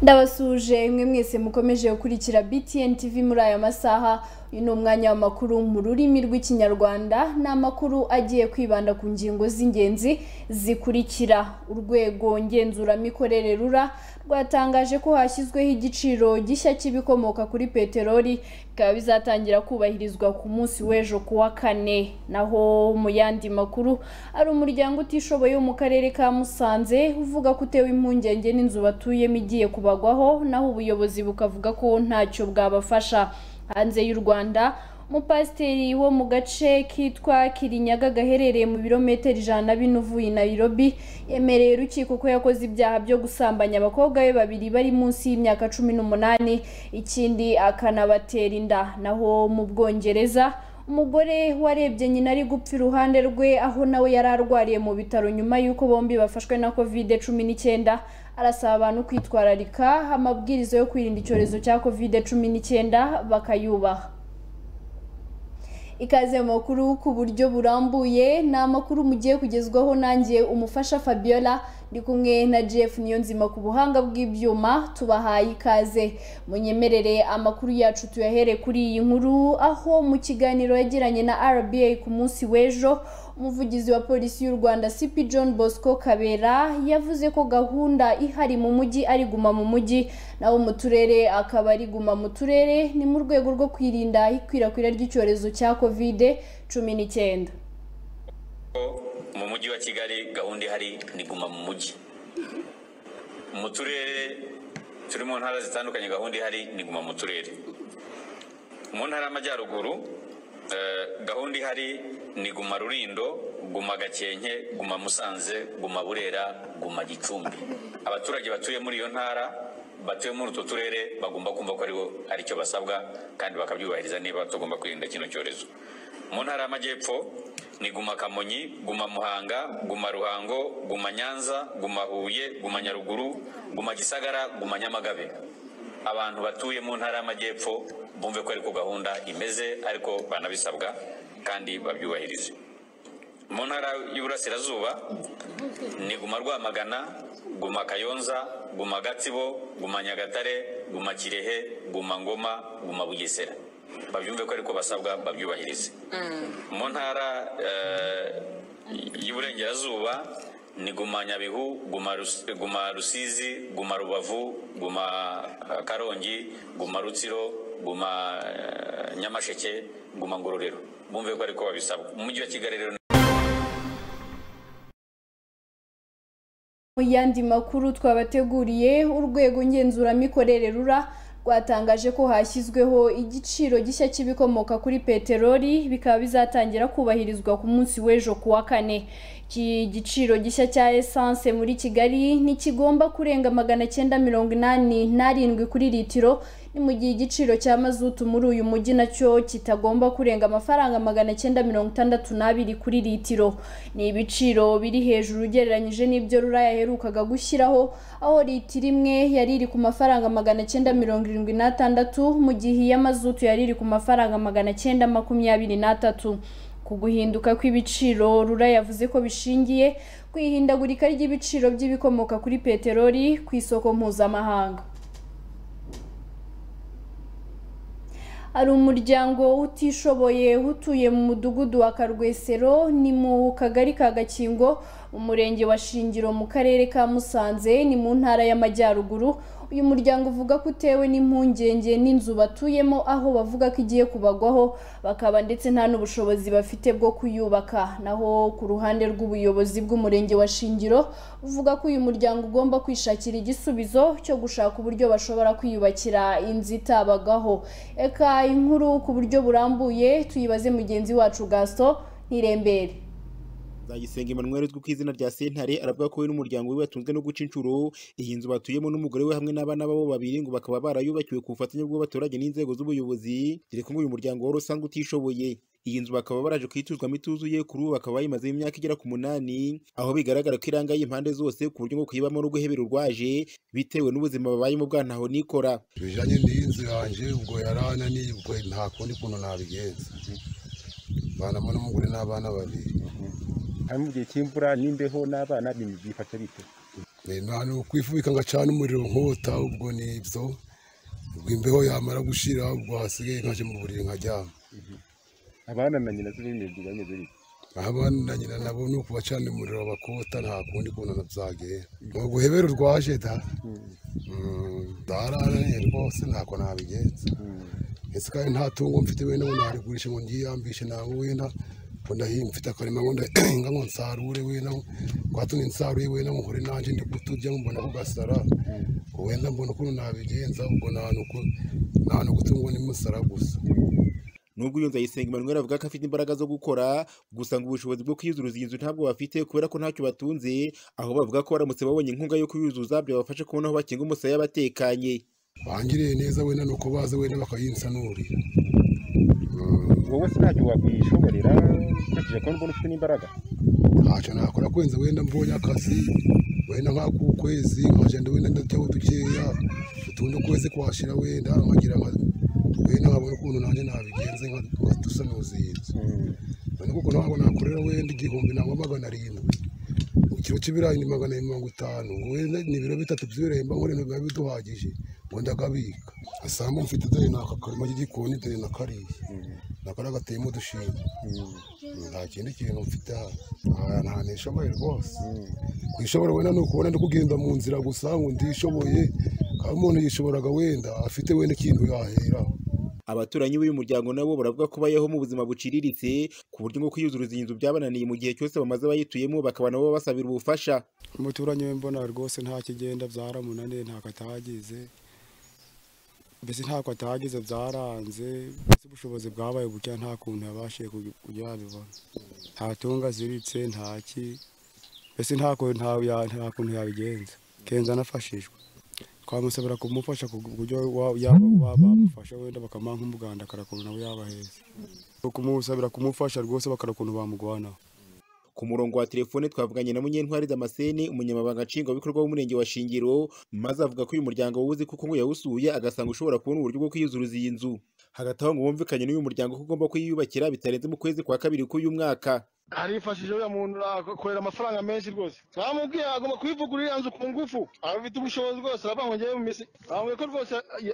ndabasuje imwe mwese mukomeje gukurikira btn tv muri aya masaha uyu ni umwanya w'amakuru mu rurimi rw'ikinyarwanda ni amakuru agiye kwibanda ku ngingo z'ingenzi zikurikira urwego ngenzuramikorere rura rwatangaje ko hashyizweho igiciro gishya cy'ibikomoka kuri peteroli bikaba bizatangira kubahirizwa ku munsi w'ejo ku wa kane naho mu yandi makuru ari umuryango utishoboye wo mu karere ka musanze uvuga ko utewe impungenge n'inzu batuyemo igiye kubagwaho naho ubuyobozi bukavuga ko ntacyo bwabafasha hanze y'u rwanda umupasiteri wo mu gace kitwa kirinyaga gaherereye mu birometero ijana na bine uvuye i nairobi yemereye urukiko ko yakoze ibyaha byo gusambanya abakobwa be babiri bari munsi y'imyaka cumi n'umunani ikindi akanabatera inda naho mu bwongereza umugore warebye nyina ari gupfa iruhande rwe aho nawe yari arwariye mu bitaro nyuma y'uko bombi bafashwe na kovide cumi n'icyenda arasaba abantu kwitwararika amabwiriza yo kwirinda icyorezo cya kovide cumi n'icyenda bakayubaha ikaze mu makuru ku buryo burambuye ni amakuru mugiye kugezwaho nanjye umufasha fabiola ndi kumwe na jeff niyonzima ku buhanga bw'ibyuma tubahaye ikaze munyemerere amakuru yacu tuyahere kuri iyi nkuru aho mu kiganiro yagiranye na rba ku munsi w'ejo umuvugizi wa polisi y'u rwanda cp john bosco kabera yavuze ko gahunda ihari mu mujyi ari guma mu mujyi naho mu turere akaba ari guma mu turere ni mu rwego rwo kwirinda ikwirakwira ry'icyorezo cya kovide cumi n'icyenda mu mujyi wa kigali gahunda ihari ni guma mu mujyi mu turere turi mu ntara zitandukanye gahunda ihari ni guma mu turere mu ntara y'amajyaruguru gahunda ihari ni guma rurindo guma gakenke guma musanze guma burera guma gicumbi abaturage batuye muri iyo ntara batuye muri utwo turere bagomba kumva ko aribo ari cyo basabwa kandi bakabyubahiriza niba tugomba kwirinda kino cyorezo mu ntara y'amajyepfo ni guma kamonyi guma muhanga guma ruhango guma nyanza guma huye guma nyaruguru guma gisagara guma nyamagabe abantu batuye mu ntara y'amajyepfo bumve ko ariko gahunda imeze ariko banabisabwa kandi babyubahirize mu ntara y'uburasirazuba ni guma rwamagana guma kayonza guma gatsibo guma nyagatare guma kirehe guma ngoma guma bugesera babyumve ko ariko basabwa babyubahirize mu ntara y'uburengerazuba ni guma nyabihu guma rusizi guma rubavu guma karongi guma rutsiro guma nyamasheke guma ngororero bumve ko ariko babisabwa mu mujyi wa kigali rero mu yandi makuru twabateguriye urwego ngenzuramikorere rura rwatangaje ko hashyizweho igiciro gishya cy'ibikomoka kuri peteroli bikaba bizatangira kubahirizwa ku munsi w'ejo ku wa kane iki giciro gishya cya esanse muri kigali ntikigomba kurenga magana cyenda mirongo inani n'arindwi kuri litiro ni mu gihe igiciro cya mazutu muri uyu mujyi nacyo kitagomba kurenga amafaranga magana cyenda mirongo itandatu n'abiri kuri litiro ni ibiciro biri hejuru ugereranyije n'ibyo rura yaherukaga gushyiraho aho litiro imwe yari iri ku mafaranga magana cyenda mirongo irindwi n'atandatu mu gihe iy'amazutu yari iri ku mafaranga magana cyenda makumyabiri n'atatu ku guhinduka kw'ibiciro rura yavuze ko bishingiye ku ihindagurika ry'ibiciro by'ibikomoka kuri peteroli ku isoko mpuzamahanga hari umuryango utishoboye utuye mu mudugudu wa karwesero ni mu kagari ka gakingo umurenge wa shingiro mu karere ka musanze ni mu ntara y'amajyaruguru uyu muryango uvuga ko utewe n'impungenge n'inzu batuyemo aho bavuga ko igiye kubagwaho bakaba ndetse nta n'ubushobozi bafite bwo kuyubaka naho ku ruhande rw'ubuyobozi bw'umurenge wa shingiro uvuga ko uyu muryango ugomba kwishakira igisubizo cyo gushaka uburyo bashobora kwiyubakira inzu itabagaho reka inkuru ku buryo burambuye tuyibaze mugenzi wacu gaso ntirembere Nzayisenga Emmanuel uzwi ku izina rya Sentare aravuga ko we n'umuryango we batunzwe no guca inshuro iyi nzu batuyemo n'umugore we hamwe n'abana babo babiri ngo bakaba barayubakiwe ku bufatanye bw'abaturage n'inzego z'ubuyobozi dore ko uyu muryango wari usanzwe utishoboye iyi nzu bakaba baraje kuyituzwamo ituzuye kuri ubu bakaba bayimazemo imyaka igera ku munani aho bigaragara ko irangaye impande zose ku buryo ngo kuyibamo no guhebera urwaje bitewe n'ubuzima babayemo bwa ntaho nikora bijyanye n'iyi nzu yanjye ubwo yarananiye ubwo nta kundi kuntu nabigenza banamo n'umugore n'abana babiri hanyuma mu gihe cy'imvura n'imbeho n'abana bifata bite ni ukwifubika ngacana umuriro nkota ubwo ni ibyo ubwo imbeho yamara gushira ubwo hasigaye nkaje mu buriri nkaryama abana na nyina z'ibindi banyuze bite abana na nyina nabo ni ukubacanira umuriro bakota nta kundi kuntu nabyagera ni uguhebera urwaje da dararaniye rwose ntako nabigenza ese kandi nta tungo mfite wenda ngo narigurishe ngo ngiyambishe nawe wenda ngo ndahinga mfite akarima ngo ndahinga ngo nsarure wenda kwatumye nsaruye wenda ngo nkore nanjye ndi kuturya mbona ko gasara wenda mbona ukuntu nabigenza ubwo nta n'uko tungo ni musara gusa nubwo iyo nzayisenga Emmanuel avuga ko afite imbaraga zo gukora gusa ngo ubushobozi bwo kuyuzuza iyi nzu ntabwo bafite kubera ko ntacyo batunze aho bavuga ko baramutse babonye inkunga yo kuyuzuza byabafasha kubona aho bakinga umusaya batekanye bangiriye neza wenda ni uko baza wenda bakayinsanurira wowe se ntacyo wakwishoborera ukurikije ko mbona ufite n'imbaraga ntacyo nakora kwenza wenda mbonye akazi wenda nk'akukwezi nkagenda wenda ndajyaho dukeya utundi ukwezi kwashira wenda nkagira wenda nkabona ukuntu nanjye nabigenze nkatusanuza iyi nzu none kuko ntabwo nakorera wenda igihumbi nangwa magana arindwi ikiro cy'ibirayi ni magana abiri mirongo itanu ngo wenda ni ibiro bitatu by'ibirayi mba nkore biba biduhagije ngo ndagabika asanga mfite dore n'aka karima k'igikoni dore na kariya nakora gateyemo udushinga nta kindi kintu mfite hano nta nishoboye rwose kwishoboye wenda ni ukubona ndi kugenda mu nzira gusa ngo ndishoboye kandi umuntu yishoboraga wenda afite wenda ikintu yaheraho abaturanyi b'uyu muryango nabo baravuga ko bayeho mu buzima buciriritse ku buryo ngo kwiyuzuruza iyi nzu byabananiye mu gihe cyose bamaze bayituyemo bakaba nabo basabira ubufasha umuturanyi we mbona rwose nta kigenda byaramunaniye ntabwo atagize mbese ntabwo atagize byaranze mbese ubushobozi bwabaye buke nta kuntu yabashije kujya yabibona nta tunga aziritse nta ki mbese nta kuntu yabigenza kenza anafashijwe twamusabira kumufasha ku buryo bamufasha wenda bakamuha nk'umuganda akarakuntu nawe yaba heza kumusabira kumufasha rwose bakarakuntu bamugwanaho ku murongo wa telefone twavuganye na munyentwari damascene umunyamabanga nshingwabikorwa w'umurenge wa shingiro maze avuga ko uyu muryango wuzi kuko ngo yawusuye agasanga ushobora kubona uburyo bwo kwiyuzuruza iyi nzu hagati aho ngo bumvikanye n'uyu muryango ko ugomba kuyiyubakira bitarenze mu kwezi kwa kabiri k'uyu mwaka arifashije uriya muntu urakorera amafaranga menshi rwose bamubwiye agomba kubivugura iriya nzu ku ngufu abafite ubushobozi rwose aravuga ngo ngewe mu minsi bamubwiye ko rwose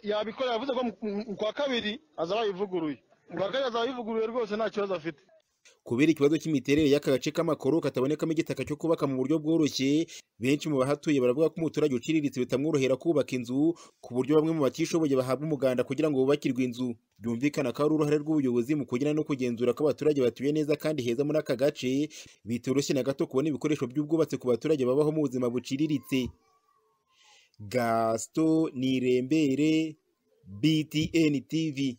yabikorera yavuze ko mu kwa kabiri azaba yayivuguruye mu kwa kabiri azaba yivuguruye rwose nta kibazo afite kubera ikibazo cy'imiterere y'aka gace k'amakoro katabonekamo igitaka cyo kubaka mu buryo bworoshye benshi mu bahatuye baravuga ko umuturage uciriritse bitamworohera kubaka inzu ku buryo bamwe mu batishoboye bahabwa umuganda kugira ngo bubakirwe inzu byumvikana ko ari uruhare rw'ubuyobozi mu kugira no kugenzura ko abaturage batuye neza kandi heza muri aka gace bitoroshye na gato kubona ibikoresho by'ubwubatsi ku baturage babaho mu buzima buciriritse gasito nirembere btn tv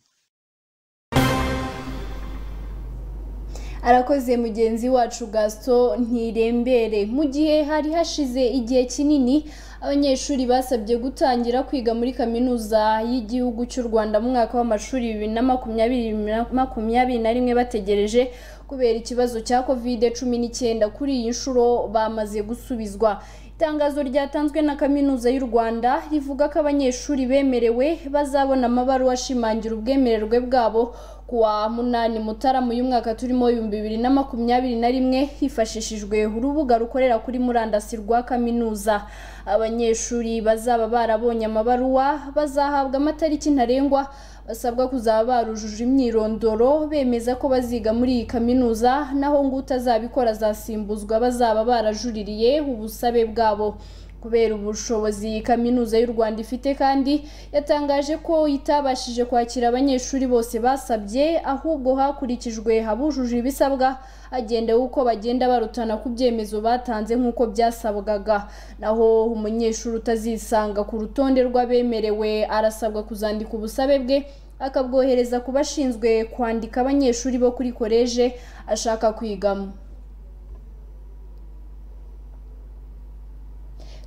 arakoze mugenzi wacu gasito ntirembere mu gihe hari hashize igihe kinini abanyeshuri basabye gutangira kwiga muri kaminuza y'igihugu cy'u rwanda mu mwaka w'amashuri bibiri na makumyabiri makumyabiri na rimwe bategereje kubera ikibazo cya kovide cumi n'icyenda kuri iyi nshuro bamaze gusubizwa itangazo ryatanzwe na kaminuza y'u rwanda rivuga ko abanyeshuri bemerewe bazabona amabaruwa ashimangira ubwemererwe bwabo kuwa munani mutarama uyu mwaka turimo ibihumbi bibiri na makumyabiri na rimwe hifashishijwe urubuga rukorera kuri murandasi rwa kaminuza abanyeshuri bazaba barabonye amabaruwa bazahabwa amatariki ntarengwa basabwa kuzaba barujuje imyirondoro bemeza ko baziga muri iyi kaminuza naho ngo utazabikora azasimbuzwa bazaba barajuririye ubusabe bwabo kubera ubushobozi kaminuza y'u Rwanda ifite kandi yatangaje ko itabashije kwakira abanyeshuri bose basabye ahubwo hakurikijwe abujuje ibisabwa hagendewe uko bagenda barutana ku byemezo batanze nk'uko byasabwaga naho umunyeshuri utazisanga ku rutonde rw'abemerewe arasabwa kuzandika ubusabe bwe akabwohereza ku bashinzwe kwandika abanyeshuri bo kuri koleje ashaka kwigamo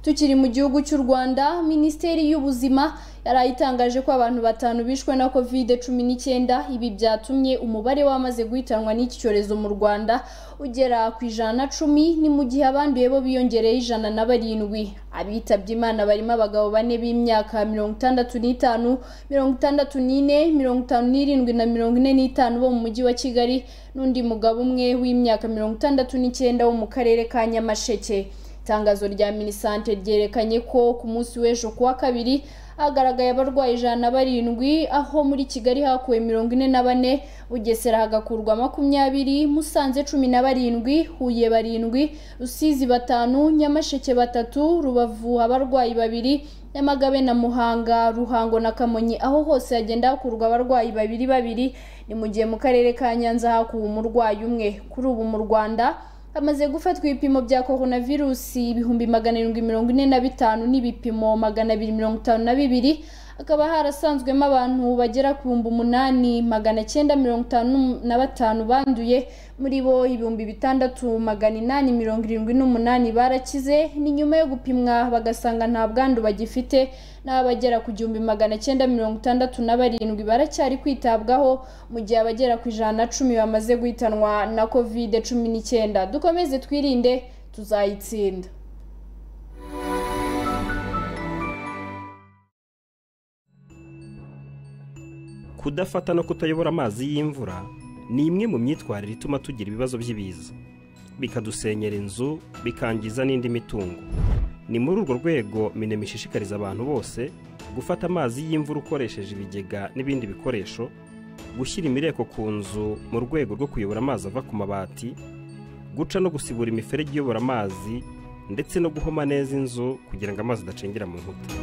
tukiri mu gihugu cy'u Rwanda Minisiteri y'Ubuzima yari itangaje ko abantu batanu bishwe na Covid 19 ibi byatumye umubare w'amaze guhitanwa n'iki cyorezo mu Rwanda ugera ku ijana na cumi ni mu gihe abanduye bo biyongereye ijana na barindwi abitabye Imana barimo abagabo bane b'imyaka mirongo itandatu n'itanu mirongo itandatu n'ine mirongo itanu n'irindwi na mirongo ine n'itanu bo mu mujyi wa Kigali n'undi mugabo umwe w'imyaka mirongo itandatu n'icyenda wo mu karere ka Nyamasheke itangazo rya minisante ryerekanye ko ku munsi w'ejo ku wa kabiri hagaragaye abarwayi ijana na barindwi aho muri kigali hakuwe mirongo ine na bane bugesera hagakurwa makumyabiri musanze cumi na barindwi huye barindwi rusizi batanu nyamasheke batatu rubavu abarwayi babiri nyamagabe na muhanga ruhango na kamonyi aho hose hagenda hakurwa abarwayi babiri babiri ni mu gihe mu karere ka nyanza hakuwe umurwayi umwe kuri ubu mu rwanda hamaze gufatwa ibipimo bya coronavirusi ibihumbi magana arindwi mirongo ine na bitanu n'ibipimo magana abiri mirongo itanu na bibiri hakaba harasanzwemo abantu bagera ku bihumbi umunani magana cyenda mirongo itanu na batanu banduye muri bo ibihumbi bitandatu magana inani mirongo irindwi n'umunani barakize ni nyuma yo gupimwa bagasanga nta bwandu bagifite n'aho abagera ku gihumbi magana cyenda mirongo itandatu na barindwi baracyari kwitabwaho mu gihe abagera ku ijana na cumi bamaze guhitanwa na covid cumi n'icyenda dukomeze twirinde tuzayitsinda kudafata no kutayobora amazi y'imvura ni imwe mu myitwarire ituma tugira ibibazo by'ibiza bikadusenyera inzu bikangiza n'indi mitungo ni muri urwo rwego minema ishishikariza abantu bose gufata amazi y'imvura ukoresheje ibigega n'ibindi bikoresho gushyira imireko ku nzu mu rwego rwo kuyobora amazi ava ku mabati guca no gusibura imiferege iyobora amazi ndetse no guhoma neza inzu kugira ngo amazi adacengera mu nkuta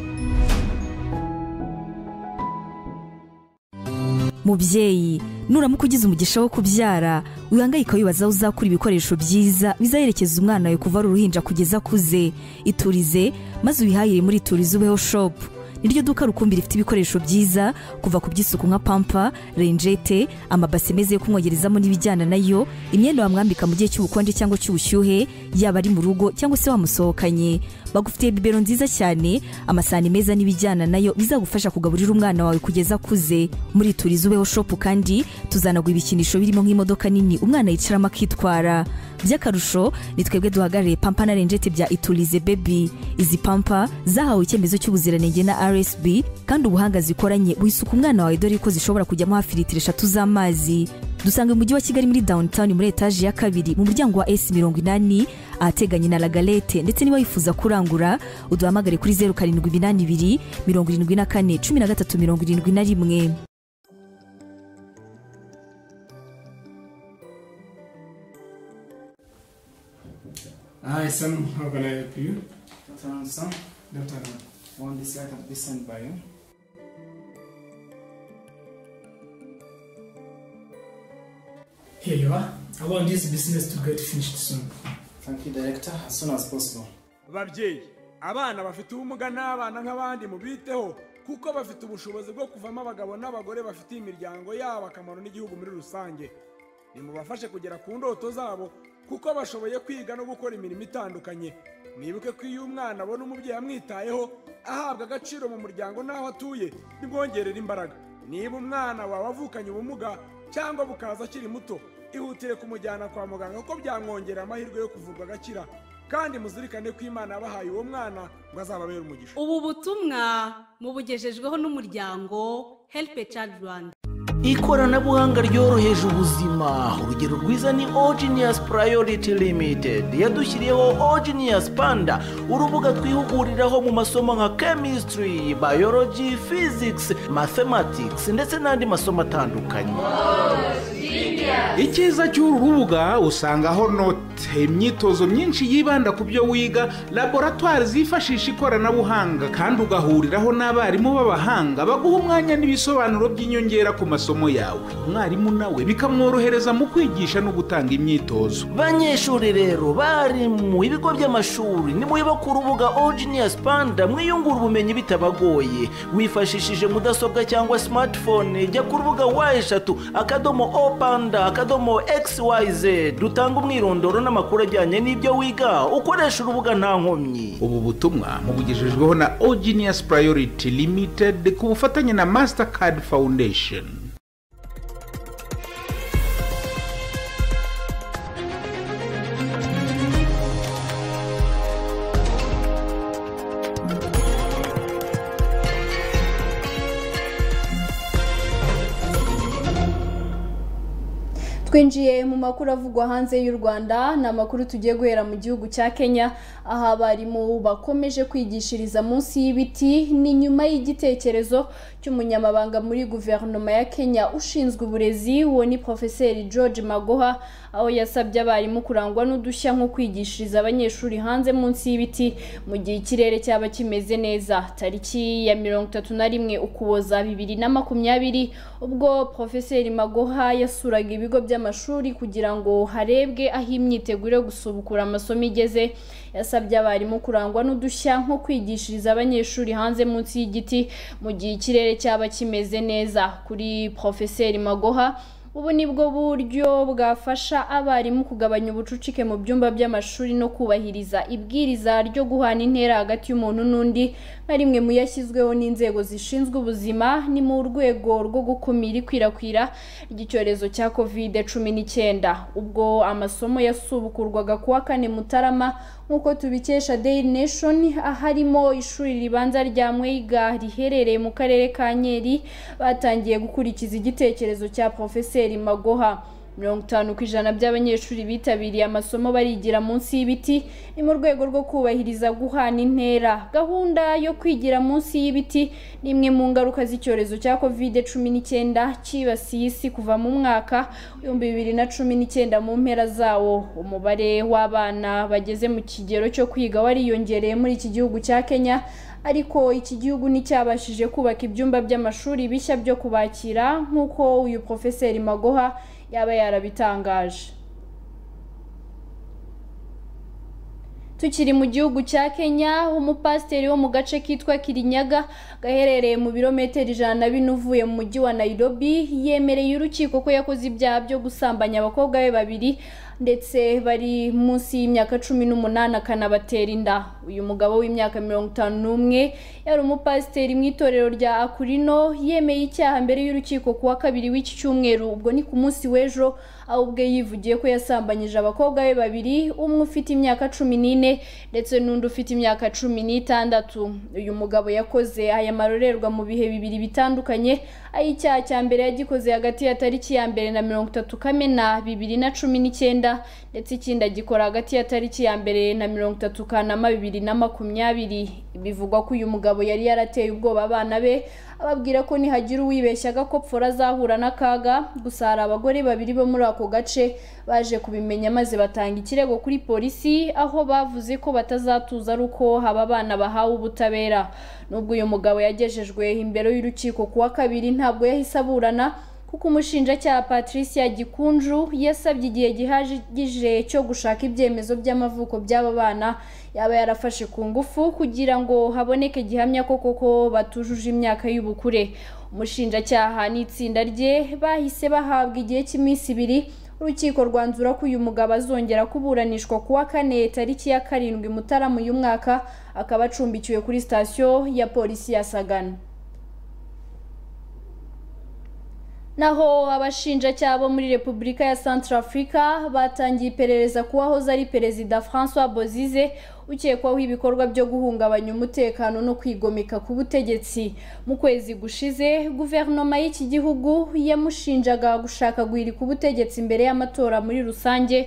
mubyeyi nuramuka ugize umugisha wo kubyara wihangayika wibaza aho uzakura ibikoresho byiza bizayerekeza umwana wawe kuva ari uruhinja kugeza akuze iturize maze ubihahire muri iturize ubeho shopu niryo duka rukumbi rifite ibikoresho byiza kuva ku by'isuku nka pampa renjete amabase meza yo kumwogerezamo n'ibijyana nayo imyenda wamwambika mu gihe cy'ubukonje cyangwa cy'ubushyuhe yaba ari mu rugo cyangwa se wamusohokanye bagufitiye bibero nziza cyane amasahani meza n'ibijyana nayo bizagufasha kugaburira umwana wawe kugeza akuze muri turiza ubeho shopu kandi tuzanagura ibikinisho birimo nk'imodoka nini umwana yicaramo akitwara by'akarusho ni twebwe duhagarariye pampa na renjete bya iturize bebi izi pampa zahawe icyemezo cy'ubuziranenge na rsb kandi ubuhanga zikoranye wisuka umwana wawe dore ko zishobora kujyamo hafi litiro eshatu z'amazi dusanga mu mujyi wa kigali muri downtown muri etaje ya kabiri mu muryango wa s mirongo inani ahateganye na lagalete ndetse niba wifuza kurangura uduhamagare kuri zeru karindwi iminani ibiri mirongo irindwi na kane cumi na gatatu mirongo irindwi na rimwe Hi, Sam. How can I help you? Turn some. Don't tell me. I want this item to be sent by you. Here you are. I want this business to get finished soon. Thank you, Director. As soon as possible. babyeyi abana bafite ubumuga ni abana nk'abandi mubiteho kuko bafite ubushobozi bwo kuvamo abagabo n'abagore bafitiye imiryango yabo akamaro n'igihugu muri rusange nimubafashe kugera ku ndoto zabo kuko bashoboye kwiga no gukora imirimo itandukanye mwibuke ko iyo umwana abona umubyeyi amwitayeho ahabwa agaciro mu muryango n'aho atuye bimwongerera imbaraga niba umwana wawe avukanye ubumuga cyangwa bukaza akiri muto ihutire kumujyana kwa muganga kuko byamwongerera amahirwe yo kuvurwa agakira kandi muzirikane ko imana yabahaye uwo mwana ngo azababere umugisha ubu butumwa mubugejejweho n'umuryango helipe cadi rwanda ikoranabuhanga ryoroheje ubuzima urugero rwiza ni ogenius priority limited yadushyiriyeho ogenius panda urubuga twihuguriraho mu masomo nka chemistry biology physics mathematics ndetse n'andi masomo atandukanye icyiza cy'uru rubuga usangaho note imyitozo myinshi yibanda ku byo wiga laboratwari zifashisha ikoranabuhanga kandi ugahuriraho n'abarimu b'abahanga baguha umwanya n'ibisobanuro by'inyongera ku masomo yawe umwarimu nawe bikamworohereza mu kwigisha no gutanga imyitozo banyeshuri rero bari mu ibigo by'amashuri nimuyoba ku rubuga ogenius panda mwiyungura ubumenyi bitabagoye wifashishije mudasobwa cyangwa smartphone jya ku rubuga wa eshatu akadomo o panda rwanda akadomo xyz dutanga umwirondoro n'amakuru ajyanye n'ibyo wiga ukoresha urubuga nta nkomyi ubu butumwa mubugejejweho na ogenius priority limited ku bufatanye na mastercard foundation twinjiye mu makuru avugwa hanze y'u rwanda ni amakuru tugiye guhera mu gihugu cya kenya aho abarimu bakomeje kwigishiriza munsi y'ibiti ni nyuma y'igitekerezo cy'umunyamabanga muri guverinoma ya kenya ushinzwe uburezi uwo ni porofeseri george magoha aho yasabye abarimu kurangwa n'udushya nko kwigishiriza abanyeshuri hanze munsi y'ibiti mu gihe ikirere cyaba kimeze neza tariki ya mirongo itatu na rimwe ukuboza bibiri na makumyabiri ubwo porofeseri magoha yasuraga ibigo by'amashuri by'amashuri kugira ngo harebwe aho imyiteguro yo gusubukura amasomo igeze yasabye abarimu kurangwa n'udushya nko kwigishiriza abanyeshuri hanze munsi y'igiti mu gihe ikirere cyaba kimeze neza kuri porofeseri magoha ubu ni bwo buryo bwafasha abarimu kugabanya ubucucike mu byumba by'amashuri no kubahiriza ibwiriza ryo guhana intera hagati y'umuntu n'undi nka rimwe mu yashyizweho n'inzego zishinzwe ubuzima ni mu rwego rwo gukumira ikwirakwira ry'icyorezo cya kovide cumi n'icyenda ubwo amasomo yasubukurwaga kuwa kane mutarama nk'uko tubikesha daily nation aharimo ishuri ribanza rya mweyiga riherereye mu karere ka nyeri batangiye gukurikiza igitekerezo cya porofeseri Pierre Magoha mirongo itanu ku ijana by'abanyeshuri bitabiriye amasomo barigira munsi y'ibiti ni mu rwego rwo kubahiriza guhana intera gahunda yo kwigira munsi y'ibiti ni imwe mu ngaruka z'icyorezo cya kovide cumi n'icyenda cyibasiye isi kuva mu mwaka w'ibihumbi bibiri na cumi n'icyenda mu mpera zawo umubare w'abana bageze mu kigero cyo kwiga wariyongereye muri iki gihugu cya kenya ariko iki gihugu nticyabashije kubaka ibyumba by'amashuri bishya byo kubakira nk'uko uyu porofeseri magoha yaba yarabitangaje tukiri mu gihugu cya kenya umupasiteri wo mu gace kitwa kirinyaga gaherereye mu birometero ijana na bine uvuye mu mujyi wa nairobi yemereye urukiko ko yakoze ibyaha byo gusambanya abakobwa be babiri ndetse bari munsi y'imyaka cumi n'umunani akanabatera inda uyu mugabo w'imyaka mirongo itanu n'umwe yari umupasiteri mu itorero rya akurino yemeye icyaha mbere y'urukiko kuwa kabiri w'iki cyumweru ubwo ni ku munsi w'ejo aho ubwe yivugiye ko yasambanyije abakobwa be babiri umwe ufite imyaka cumi n'ine ndetse n'undi ufite imyaka cumi n'itandatu uyu mugabo yakoze aya marorerwa mu bihe bibiri bitandukanye aho icyaha cya mbere yagikoze hagati ya tariki ya mbere na mirongo itatu kamena bibiri na cumi n'icyenda ndetse ikindi agikora hagati ya tariki ya mbere na mirongo itatu kanama bibiri na makumyabiri bivugwa ko uyu mugabo yari yarateye ubwoba abana be ababwira ko nihagira uwibeshya agakopfora azahura n'akaga gusa hari abagore babiri bo muri ako gace baje kubimenya maze batanga ikirego kuri polisi aho bavuze ko batazatuza ari uko haba abana bahawe ubutabera nubwo uyu mugabo yagejejwe imbere y'urukiko kuwa kabiri ntabwo yahise aburana kuko umushinjacyaha patricia gikunju yasabye igihe gihagije cyo gushaka ibyemezo by'amavuko by'aba bana yaba yarafashe ku ngufu kugira ngo haboneke gihamya ko koko batujuje imyaka y'ubukure umushinjacyaha n'itsinda rye bahise bahabwa igihe cy'iminsi ibiri urukiko rwanzura ko uyu mugabo azongera kuburanishwa kuwa kane tariki ya karindwi mutarama uyu mwaka akaba acumbikiwe kuri sitasiyo ya polisi ya sagana naho abashinjacyaha bo muri repubulika ya central africa batangiye iperereza ku wahoze ari perezida francois bozize ukekwaho ibikorwa byo guhungabanya umutekano no kwigomeka ku butegetsi mu kwezi gushize guverinoma y'iki gihugu yamushinjaga gushaka guhirika ubutegetsi imbere y'amatora muri rusange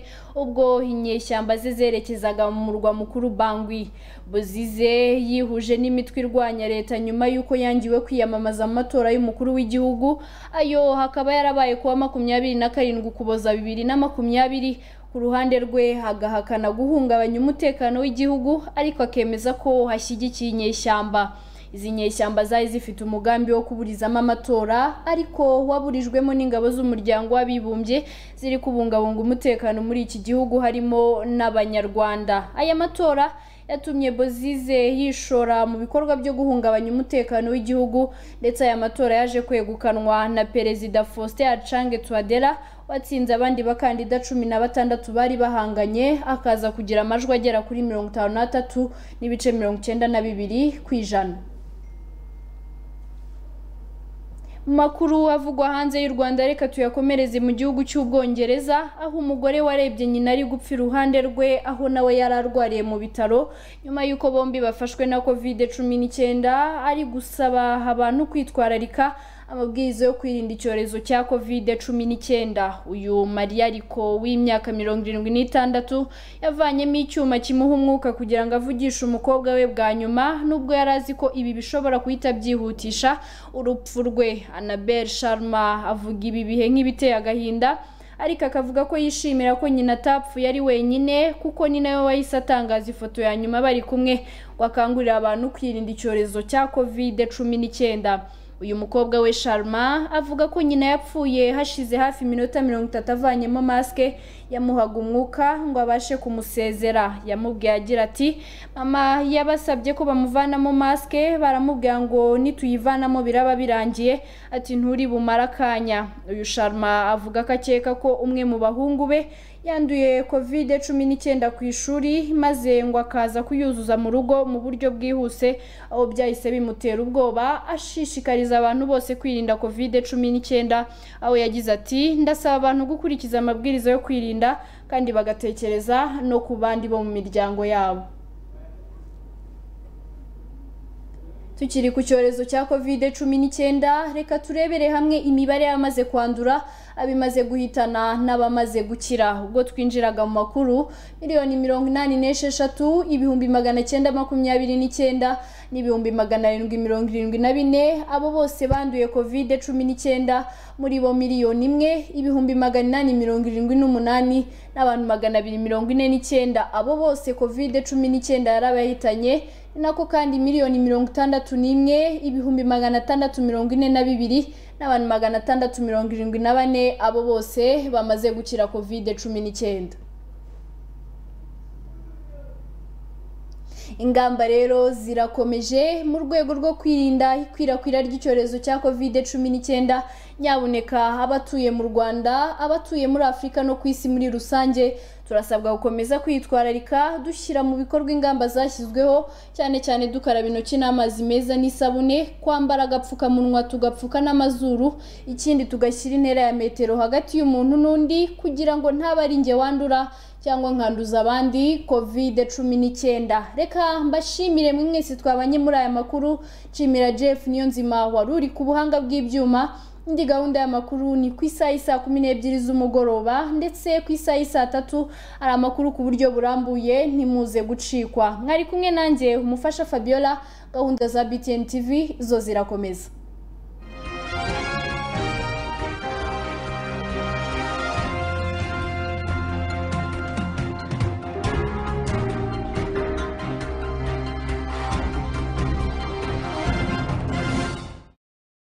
ubwo inyeshyamba ze zerekezaga mu murwa mukuru bangwi bozize yihuje n'imitwe irwanya leta nyuma y'uko yangiwe kwiyamamaza mu matora y'umukuru w'igihugu ayo hakaba yarabaye kuwa makumyabiri na karindwi ukuboza bibiri na makumyabiri ku ruhande rwe agahakana guhungabanya umutekano w'igihugu ariko akemeza ko hashyigikiye inyeshyamba izi nyeshyamba zari zifite umugambi wo kuburizamo amatora ariko waburijwemo n'ingabo z'umuryango w'abibumbye ziri kubungabunga umutekano muri iki gihugu harimo n'abanyarwanda aya matora yatumye bozize yishora mu bikorwa byo guhungabanya umutekano w'igihugu ndetse aya matora yaje kwegukanwa na perezida faustin acange tuwadera watsinze abandi bakandida cumi na batandatu bari bahanganye akaza kugira amajwi agera kuri mirongo itanu n'atatu n'ibice mirongo icyenda na bibiri ku ijana Mu makuru avugwa hanze y'u Rwanda reka tuyakomereze mu gihugu cy'ubwongereza aho umugore warebye nyina ari gupfa iruhande rwe aho nawe yari arwariye mu bitaro nyuma y'uko bombi bafashwe na covid cumi n'icyenda ari gusaba abantu kwitwararika amabwiriza yo kwirinda icyorezo cya covid cumi n'icyenda uyu mariya ariko w'imyaka mirongo irindwi n'itandatu yavanyemo icyuma kimuha umwuka kugira ngo avugishe umukobwa we bwa nyuma nubwo yari azi ko ibi bishobora guhita byihutisha urupfu rwe annabelle sharma avuga ibi bihe nk'ibiteye agahinda ariko akavuga ko yishimira ko nyina atapfuye ari wenyine kuko ni nawe wahise atangaza ifoto ya nyuma bari kumwe ngo akangurire abantu kwirinda icyorezo cya covid cumi n'icyenda uyu mukobwa we sharma avuga ko nyina yapfuye hashize hafi iminota mirongo itatu avanyemo masike yamuhaga umwuka ngo abashe kumusezera yamubwiye agira ati mama yabasabye ko bamuvanamo masike baramubwira ngo nituyivanamo biraba birangiye ati nturi bumare akanya uyu sharma avuga ko akeka ko umwe mu bahungu be yanduye covid cumi n'icyenda ku ishuri maze ngo akaza kuyuzuza mu rugo mu buryo bwihuse aho byahise bimutera ubwoba ashishikariza abantu bose kwirinda covid cumi n'icyenda aho yagize ati ndasaba abantu gukurikiza amabwiriza yo kwirinda kandi bagatekereza no ku bandi bo mu miryango yabo tukiri ku cyorezo cya covid cumi n'icyenda reka turebere hamwe imibare y'abamaze kwandura abimaze guhitana n'abamaze gukira ubwo twinjiraga mu makuru miliyoni mirongo inani n'esheshatu ibihumbi magana cyenda makumyabiri n'icyenda n'ibihumbi magana arindwi mirongo irindwi na bine abo bose banduye covid cumi n'icyenda muri bo miliyoni imwe ibihumbi magana inani mirongo irindwi n'umunani n'abantu magana abiri mirongo ine n'icyenda abo bose covid cumi n'icyenda yari abayihitanye ni nako kandi miliyoni mirongo itandatu n'imwe ibihumbi magana atandatu mirongo ine na bibiri n'abantu magana atandatu mirongo irindwi na bane abo bose bamaze gukira kovide cumi n'icyenda ingamba rero zirakomeje mu rwego rwo kwirinda ikwirakwira ry'icyorezo cya covid cumi n'icyenda nyaboneka abatuye mu rwanda abatuye muri afurika no ku isi muri rusange turasabwa gukomeza kwitwararika dushyira mu bikorwa ingamba zashyizweho cyane cyane dukaraba intoki n'amazi meza n'isabune kwambara agapfukamunwa tugapfuka n'amazuru ikindi tugashyira intera ya metero hagati y'umuntu n'undi kugira ngo ntaba ari njye wandura cyangwa nkanduza abandi kovide cumi n'icyenda reka mbashimire mwe mwese twabanye muri aya makuru nshimira jeff niyo nzima wari uri ku buhanga bw'ibyuma indi gahunda y'amakuru ni ku isaha saa kumi n'ebyiri z'umugoroba ndetse ku isaha saa tatu hari amakuru ku buryo burambuye ntimuze gucikwa mwari kumwe nanjye umufasha fabiola gahunda za btn tv zo zirakomeza